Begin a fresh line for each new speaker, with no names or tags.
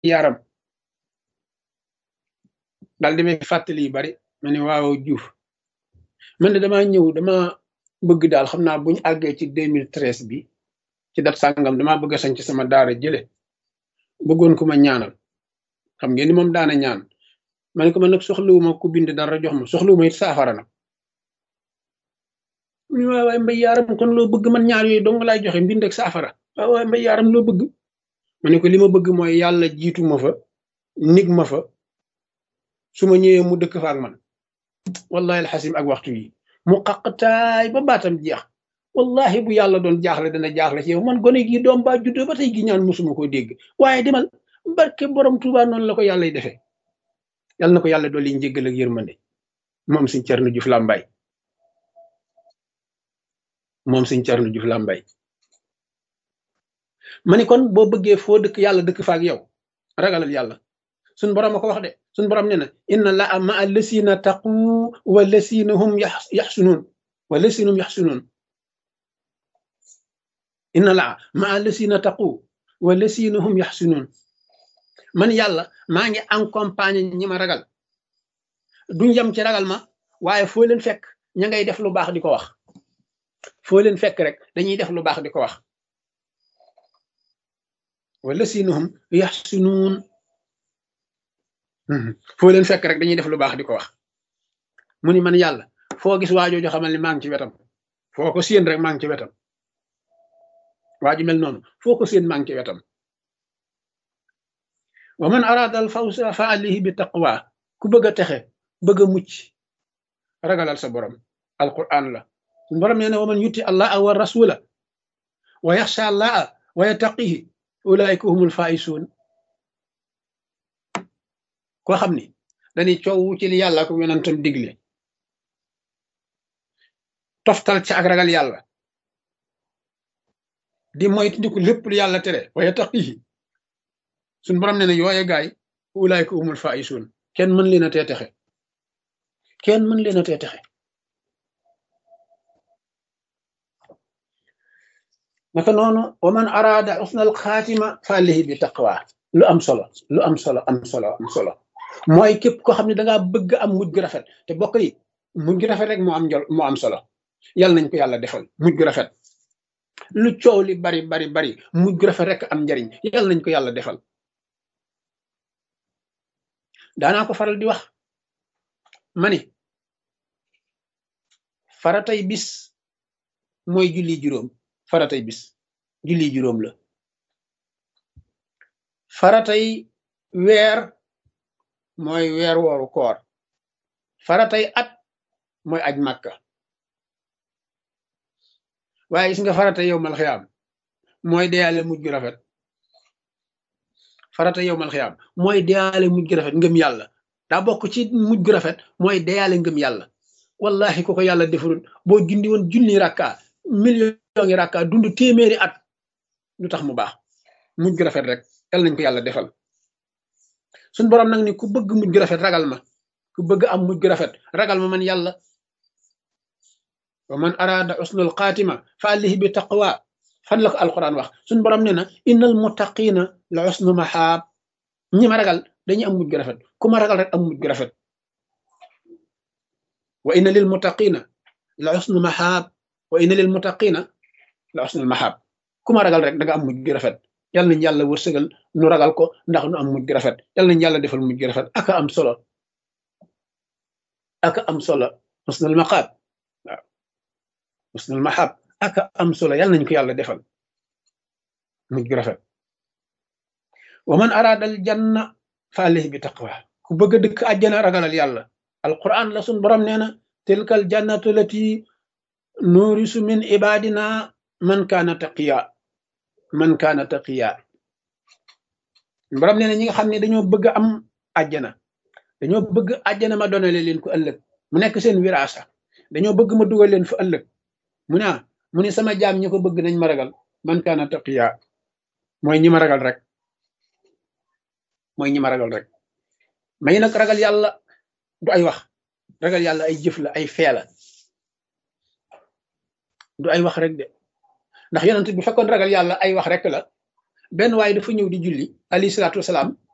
yaram daal di may fàttali yu bari ma ne waaw Diouf man de damaa ñëw dama bëgg daal xam naa buñu àggee ci 2013 bi ci dat sàngam damaa bëgg a sañ ci sama daara jële bëggoon ko ma ñaanal xam ngeen ni moom daana ñaan ma ne ko man nag soxlawuma ku bind dara jox ma soxlawuma it saafara nag mu ne waay waay mbay yaaram kon loo bëgg man ñaar yooyu dong laay joxe mbind ak saafara waay waay mbay yaaram loo bëgg ma ne ko li ma bëgg mooy yàlla jiitu ma fa nig ma fa su ma ñëwee mu dëkk fa ak man wallahi alxasim ak waxtu yi mu xaqtaay ba baatam jeex wallahi bu yàlla doon jaaxle dana jaaxle ci yow man gone gi doom baa juddoo ba tey gi ñaan musuma ko dégg waaye demal barke borom Tuubaa noonu la ko yàlla defee yàlla na ko yàlla dolli njéggal ak yërmande moom suñ Cerno Juuf Làmbaay moom suñ Cerno Juuf Làmbaay ma ni kon boo bëggee foo dëkk yàlla dëkk fa ak yow ragalal yàlla suñ borom a ko wax de suñ borom nee na inna laa ma lasina taqu wa lasina hum yaxsunuun wa lasina hum yaxsunuun inna laa ma lasina taqu wa lasina hum yaxsunuun man yàlla maa ngi accompagné ñi ma ragal duñ yem ci ragal ma waaye foo leen fekk ña ngay def lu baax di ko wax foo leen fekk rek dañuy def lu baax di ko wax wa lasina hum yaxsunuun foo leen fekk rek dañuy def lu baax di ko wax mu ni man yàlla foo gis waajooju xamal ni maa ngi ci wetam foo ko séen rek maa ngi ci wetam waaju mel noonu foo ko séen maa ngi ci wetam wa man arada al fawsa fa alayhi bi taqwa ku bëgg a texe bëgg a mucc ragalal sa borom alquran la borom nee na wa man yuti allaha wa rasula wa yaxsha allaha wa yattaqihi ulaika humul faisuun koo xam ni dañuy coow ci li yàlla ko yonentam digle toftal ci ak ragal yàlla di moytu ndiku lépp lu yàlla tere waaye taqihi suñ borom ne ne yooye gaay ulaayka umul faisuun kenn mën leen a tee texe kenn mën leen a tee texe naka noonu wa man araada usnal xaatima fa alayhi bi taqwa lu am solo lu am solo am solo am solo mooy képp koo xam ne dangaa bëgg am mujj gu rafet te bokk yi mujj gu rafet rek moo am njol moo am solo yàlla nañ ko yàlla defal mujj gu rafet lu coow li bari bari bari mujj gu rafet rek am njariñ yàlla nañ ko yàlla defal daanaa ko faral di wax ma ni faratay bis mooy julli juróom faratay bis julli juróom la faratay weer mooy weer wooru koor faratay at mooy aj màkka waaye gis nga faratay yow mal xiyaam mooy deyaale mujj gu rafet farata yow mal xiyaam mooy deyaale mujj gu rafet ngëm yàlla daa bokk ci mujj gu rafet mooy deyaale ngëm yàlla wallahi ku ko yàlla defarul boo jundi woon junni rakka million ngi rakka dund téeméeri at lu tax mu baax mujj gu rafet rek yal nañ ko yàlla defal suñ borom nag ni ku bëgg mujj gu rafet ragal ma ku bëgg am mujj gu rafet ragal ma man yàlla wa man arada usnul xaatima fa alayhi bi taqwa fan la ko alquran wax suñ borom ne na innal muttaqina la usnu maxaab ñi ma ragal dañuy am mujj gu rafet ku ma ragal rek am mujj gu rafet wa inna lil muttaqina la usnu maxaab wa inna lil muttaqina la usnul maxaab ku ma ragal rek da nga am mujj gu rafet yal nañ yàlla wërsëgal nu ragal ko ndax nu am mujj gu rafet yal nañ yàlla defal mujj gu rafet aka am solo aka am solo usnul maxaab waaw usnul maxaab aka am solo yal nañ ko yàlla defal mujj gu rafet wa man araada al janna fa alayhi bi taqwa ku bëgg a dëkk àjjana ragalal yàlla alquran la sun borom nee na tilka al jannatu lati nuurisu min ibadina man kaana taqiya man kaana taqiya borom nee na ñi nga xam ne dañoo bëgg am àjjana dañoo bëgg àjjana ma donale leen ko ëllëg mu nekk seen wiraasa dañoo bëgg ma dugal leen fa ëllëg mu ne mu ne sama jaam ñi ko bëgg nañ ma ragal man kaana taqiya mooy ñi ma ragal rek mooy ñi ma ragal rek may nag ragal yàlla du ay wax ragal yàlla ay jëf la ay fee la du ay wax rek de ndax yonent bi fekkoon ragal yàlla ay wax rek la benn waaye dafa ñëw di julli alayhi salaatu wasalaam